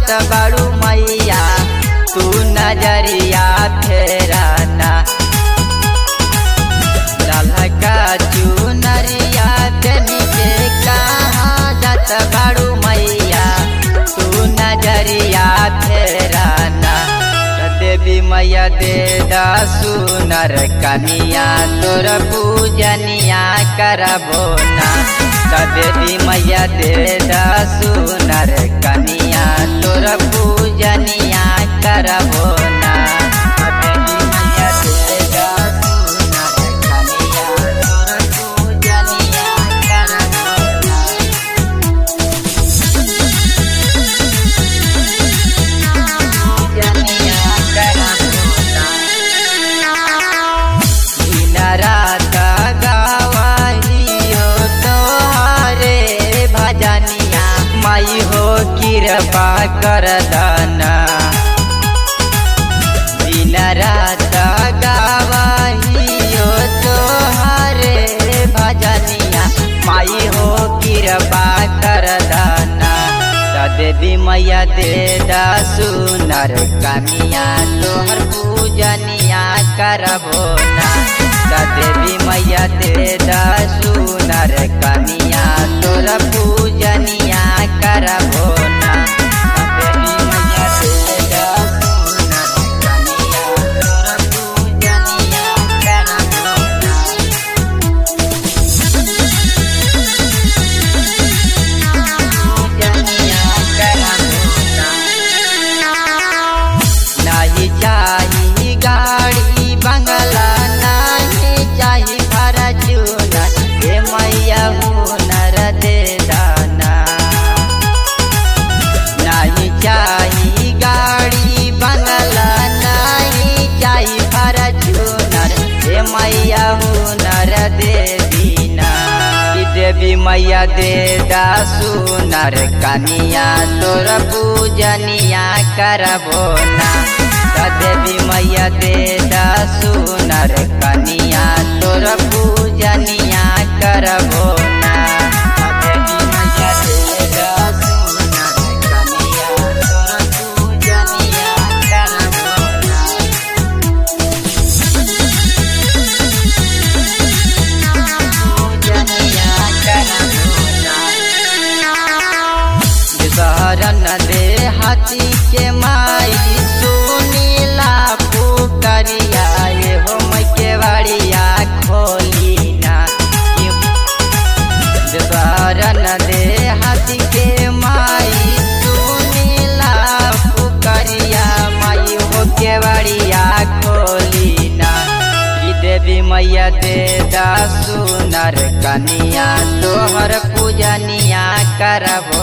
जात बाड़ू मैया तू नजरिया फेराना ललका चुनरिया तनी के कहाँ जात बाड़ू मैया तू नजरिया फेराना देवी मैया दे दा सुनर कनिया तोर पूजनिया करबो ना देवी मैया दे दा सुनर कनिया तोर पूजनिया करबो ना देवी मैया दे दा सुनर कनिया तोर पूजनिया करबो ना पूजनिया करबो ना रात गावाहियो तोहारे भजनिया माई हो कृपा कर दाना दिन रात गावाहियो तोहारे भजनिया माई हो कृपा कर दाना देवी मैया दे दा सुनर कनिया तोहर पूजनिया करबो ना देवी मैया दे दा सुनर कनिया तोर पूजनिया करबो ना देवी मैया दे दा सुनर कनिया तोर पूजनिया करबो ना पूजनिया करबो ना नाही चाही गाड़ी बंगला नाही चाही फरचूना हे मैया हुनर दे दाना नाही चाही गाड़ी बंगला नाही चाही फरचूनर हे मैया हुनर दे दीना कि देवी मैया दे दा सुनर कनिया तोर पूजनिया करबो ना देवी मैया दे दा सुनर कनिया तोर पूजनिया करबो ना देवी मैया दे दा सुनर कनिया तोर पूजनिया करबो ना पूजनिया करबो ना शरण दे हाथी के माई सुनीला पुकरिया ये हो मैं के बाड़िया खोली ना शरण दे हाथी के माई सुनीला पुकरिया माई हो के बाड़िया खोली ना ई देवी मैया दे दा सुनर कनिया तोहर पूजनिया करबो